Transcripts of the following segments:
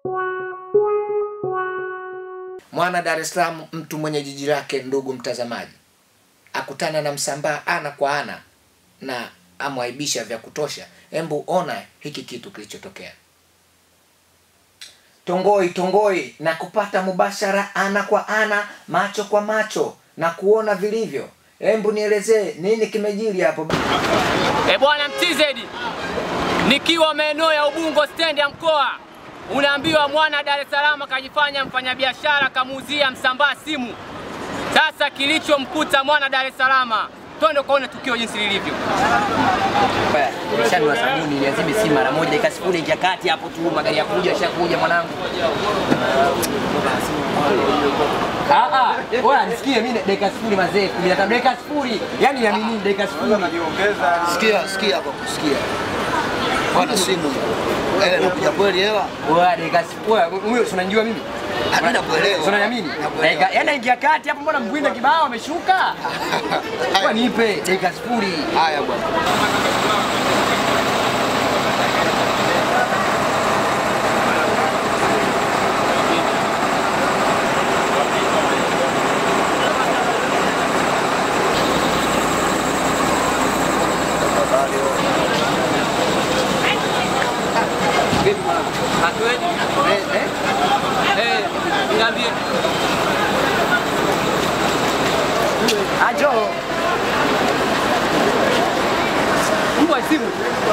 Mwana Dar es Salaam, mtu mwenye jiji lake, ndugu mtazamaji, akutana na Msambaa ana kwa ana na amwaibisha vya kutosha. Embu ona hiki kitu kilichotokea. Tongoi tongoi na kupata mubashara ana kwa ana, macho kwa macho na kuona vilivyo. Embu nielezee nini kimejiri hapo. E bwana MTZ, nikiwa maeneo ya Ubungo stendi ya mkoa, unaambiwa mwana Dar es Salaam akajifanya mfanyabiashara kamuuzia Msambaa simu. Sasa kilichomkuta mwana Dar es Salaam, twende kuona tukio jinsi lilivyo. Shanua sabuni niazime simu mara moja, dakika sifuri ingia kati hapo tu, magari ya kuja ashakuja mwanangu. Ah ah, wewe nisikie mimi dakika sifuri mazee, 15 dakika sifuri. Yaani niamini dakika sifuri. Sikia, sikia kwa kusikia. Bwana simu. Ele nakuja kweli hela? Wewe dakika sifuri. Wewe huyo si unanijua mimi? Mimi nakuelewa. Si unaniamini? Dakika yaani naingia kati hapo, mbona mbwinda kibao ameshuka? Wewe nipe dakika sifuri. Haya bwana. Hatuendi. Eh eh. Eh, niambie. Ajo. Mbwa simu.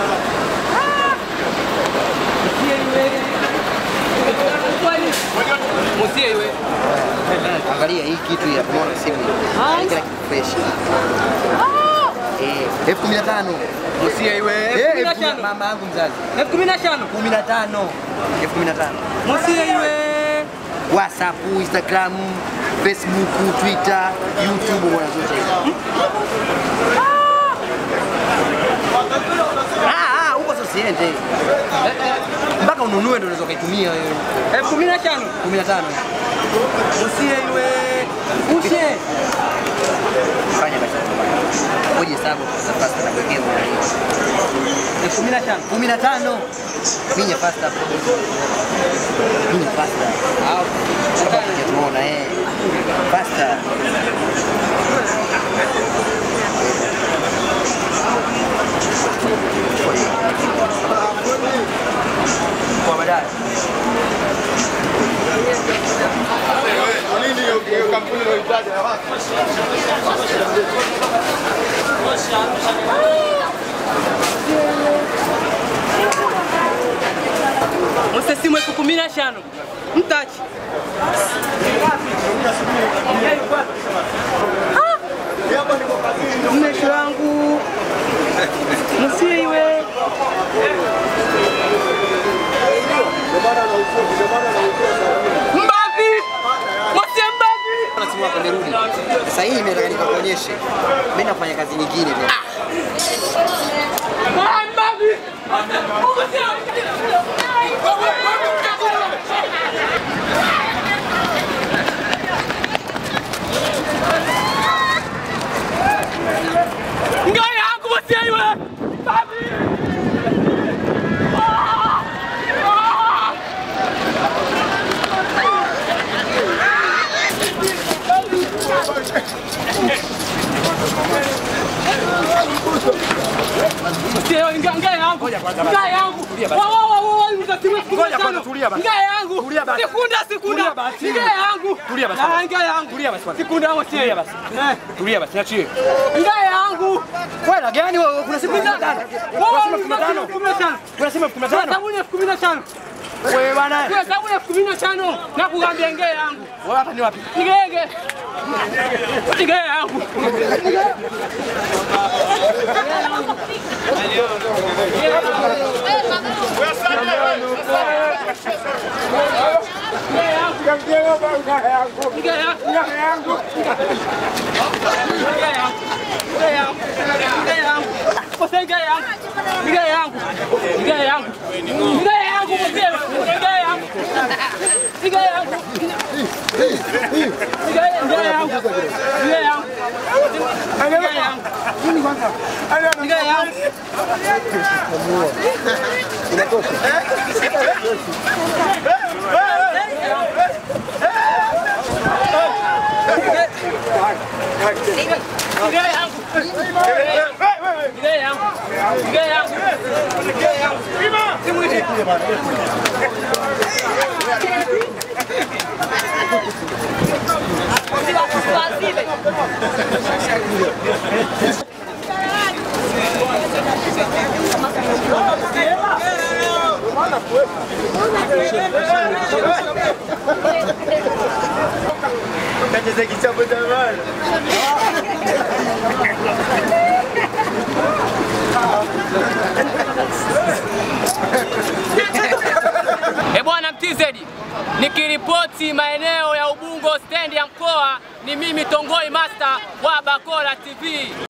Musie iwe. Angalia hii kitu ya kuona simu. Kila kitu fresh. Eh, elfu kumi na tano. Usia iwe. Elfu kumi na tano. Mama yangu mzazi. Elfu kumi na tano. 15. Elfu kumi na tano. Musie iwe. WhatsApp, Instagram, Facebook, Twitter, YouTube bwana zote hizo. Ah, ah, huko sasa siende. Mpaka ununue ndio unaweza ukaitumia wewe. Elfu kumi na tano. 15. Usia iwe. Ushe. Fanya basi. Ngoja hesabu sasa pasta na kuwekea bwana hiyo. Elfu kumi na tano. 15. Minya pasta. Minya pasta. Au kama tunaona eh. Pasta. Kwa baadaye. Musie simu elfu kumi na tano. Mtachi. Mmeshi wangu. Musie iwe. Mbavi! Musie mbavi! Na simu yako imerudi. Sasa hii imetaka nikakuonyeshe. Mimi nafanya kazi nyingine tena. Ah, mbavi! Ngai yangu musie iwe. Mbavi! Ah! Ah! Sio nga nga yangu. Nga yangu. Wa wa wa wa mtatimu Ngoja kwanza, tulia basi. Nga yangu. Tulia basi. Sekunda sekunda. Tulia basi. Nga yangu. Tulia basi. Ah, Nga yangu. Tulia basi kwanza. Sekunda moja. Tulia basi. Eh. Tulia basi, niachie. Nga yangu. Wewe na gani wewe? Kuna simu 15. Wa Kuna simu 15. Kuna simu 15. Sabuni elfu kumi na tano. Wewe bwana. Kwa sabuni elfu kumi na tano. Na kuambia nge yangu. Wewe hapa ni wapi? Ngege. Nge yangu. E bwana MTZ, nikiripoti maeneo ya Ubungo stendi ya mkoa, ni mimi Tongoi Master wa Bakola TV.